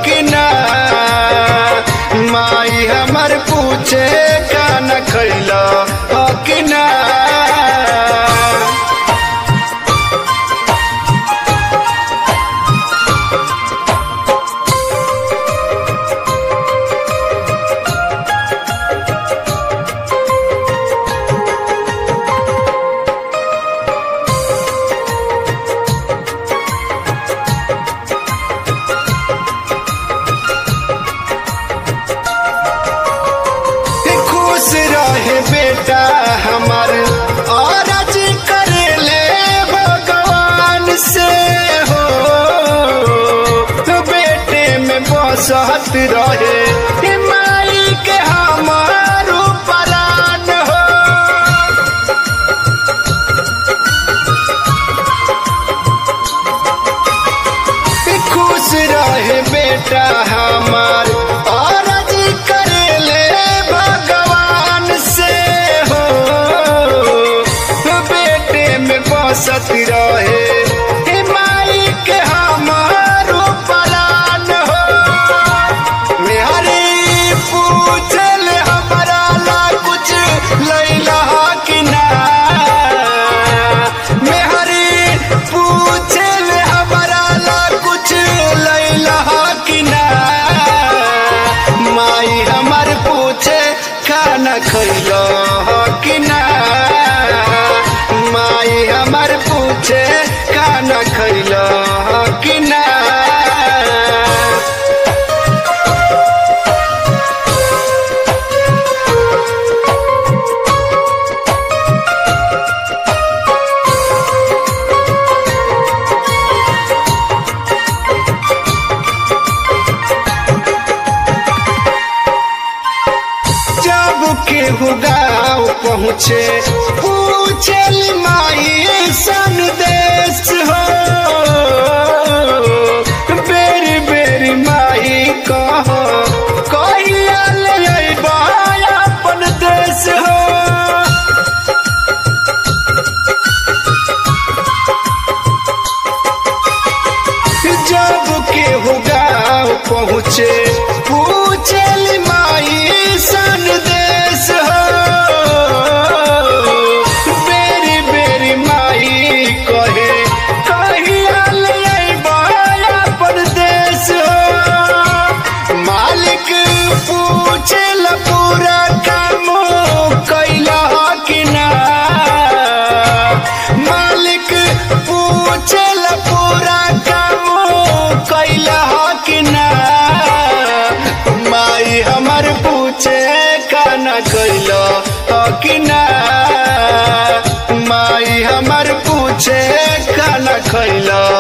कि ना माई हमर पूछे खाना खैला हो कि ना खुश रहे बेटा हमार और जी करे ले भगवान से हो बेटे में बसत रहे माई के हमार परान हो खुश रहे बेटा हमार और जी करे ले भगवान से हो बेटे में बसत रहे हे माई के हमार पलान हो मेहरी पूछल हमारा ला कुछ लैला कि ना मेहरी पूछल हमारा ला कुछ लैला कि ना माई हमर पूछे खाना खैलो कि ना माई हमर पूछे खाना खैलो कि ना जब केहू गाँव पहुँचे पूछल माई सन देश हो बेरी बेरी माई कह कहिया ले अइबा अपन देश हो जब केहू गाँव पहुँचे पूछल माई सन देश हो बेरी बेरी माई कहे कहिया ले अइबा अपन देश हो मालिक पूछल पूरा काम कैला कि ना मालिक पूछल पूरा काम कैला कि ना माई हमर पूछे खाना कैला कि ना माई हमर पूछे खाना खैला